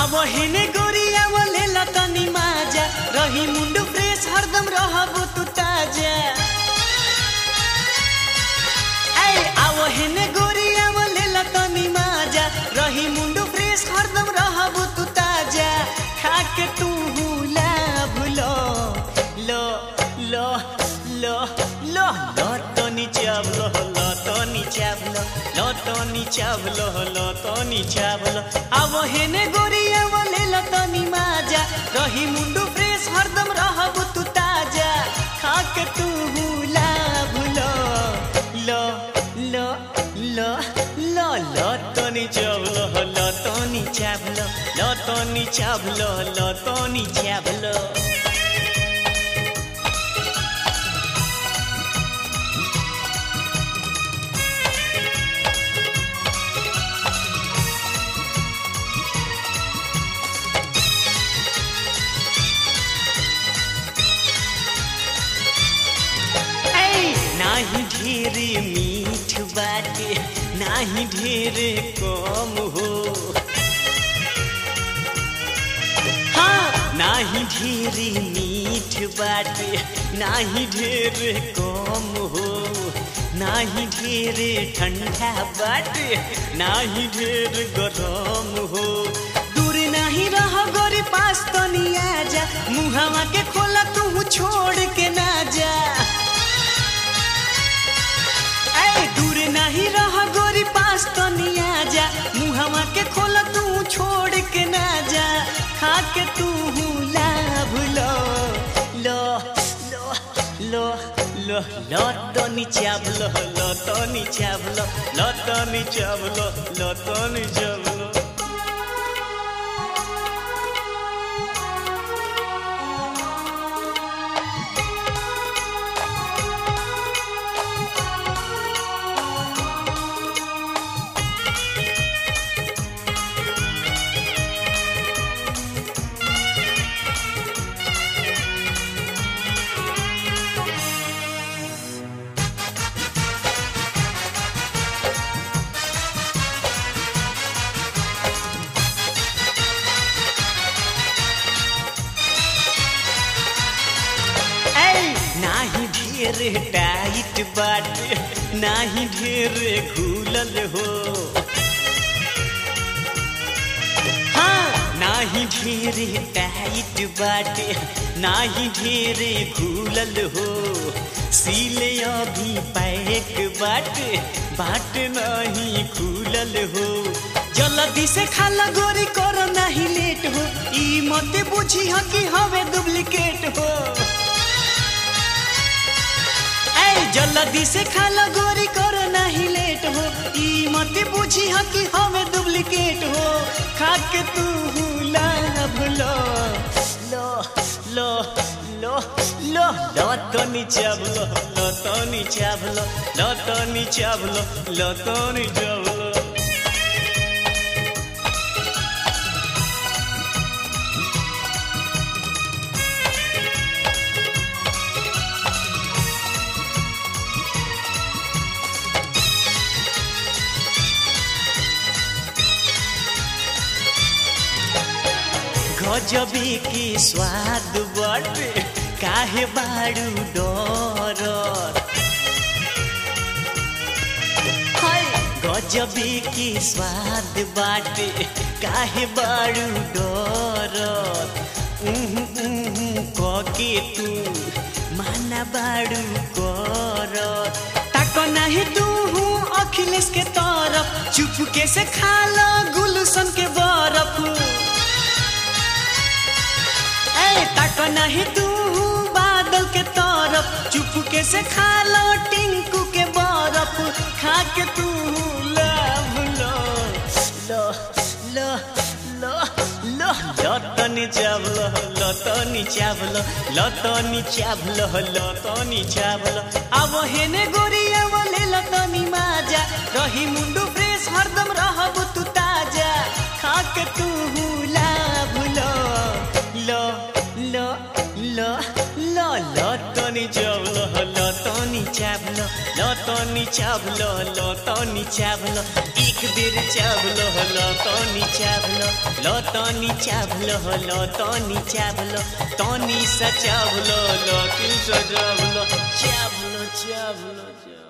हेने गोरिया बोले लतनी माजा रही मुंडू फ्रेश हरदम रहबो तू ताजा ऐ आवो हेने गोरिया बोले लतनी माजा रही मुंडू फ्रेश हरदम रहबो तू ताजा खा के तू हुला भुलो लो लो लो लो लतनी चावलो लतनी चावलो लतनी चावलो लतनी चावलो आवो हेने गोरिया बोले लतनी माजा रही मुंडू फ्रेश हरदम रहबो तू ताजा खा के तू हुला भुलो लो लो लो लो लतनी चावलो लतनी चावलो लतनी चावलो लतनी चावलो ऐ नाही ढेर मीठ बाटे नाही ढेर कम हो हाँ नाही ढेर मीठ बाटे नाही ढेर कम हो नाही ढेर ठंडा बाटे नाही ढेर गरम हो दूर नहीं रह गोरी पास तो नहीं आजा मुहावा के खोला तू छोड़ के ना जा ऐ दूर नहीं रह गोरी पास तो नहीं आजा मुहावा के खोला तू छोड़ के ना जा खा के तू ला भूलो लो लो लो लो लो तो नीचावलो लो तो नीचावलो लो तो नीचावलो लो तो नीचावलो ऐ नाही ढेर टाइट बाटे नाही ढेर खुलल हो हाँ नाही ढेर टाइट बाटे नाही ढेर खुलल हो सीले अभी पैक बाटे बाट नहीं खुलल हो जल्दी से खाला गोरी करो नहीं लेट हो ई मत बुझी ह कि हवे डुप्लीकेट हो ऐ जल्दी से खाला गोरी करो नहीं लेट हो ई मत बुझी ह कि हमें डुप्लीकेट हो खा के तू ला भूलो लो लो लो लो लो तो नीचावलो लो तो नीचावलो लो तो नीचावलो लो तो नीचावलो गजबी की स्वाद बटे काहे बाड़ू डर हाय गजबी की स्वाद बाटे काहे बाड़ू डर उहु उहु कके तू माना बाड़ू कर ताक नाही तू हूँ अखिलेश के तरफ चुपके से खा लो गुलशन के बरफ ऐ तक नहीं तू बादल के तरफ चुपके से खा लो टिंकू के बरफ खा के तू लव लो लो लो लो लो लतनी चावलो लतनी चावलो लतनी चावलो लतनी चावलो अब हेने गोरिया बोले लतनी माजा रही मुंडू फ्रेश हरदम रहबू तू ताजा खा के तू ला भूलो लो लो लो लो लतनी चावलो लतनी चावलो लत तनी चावलो लो तनी चावलो एक बेर चावलो लो तनी चावलो लो तनी चावलो लो तनी चावलो तनी सा चावलो लो तीन सा चावलो चावलो चावलो चावलो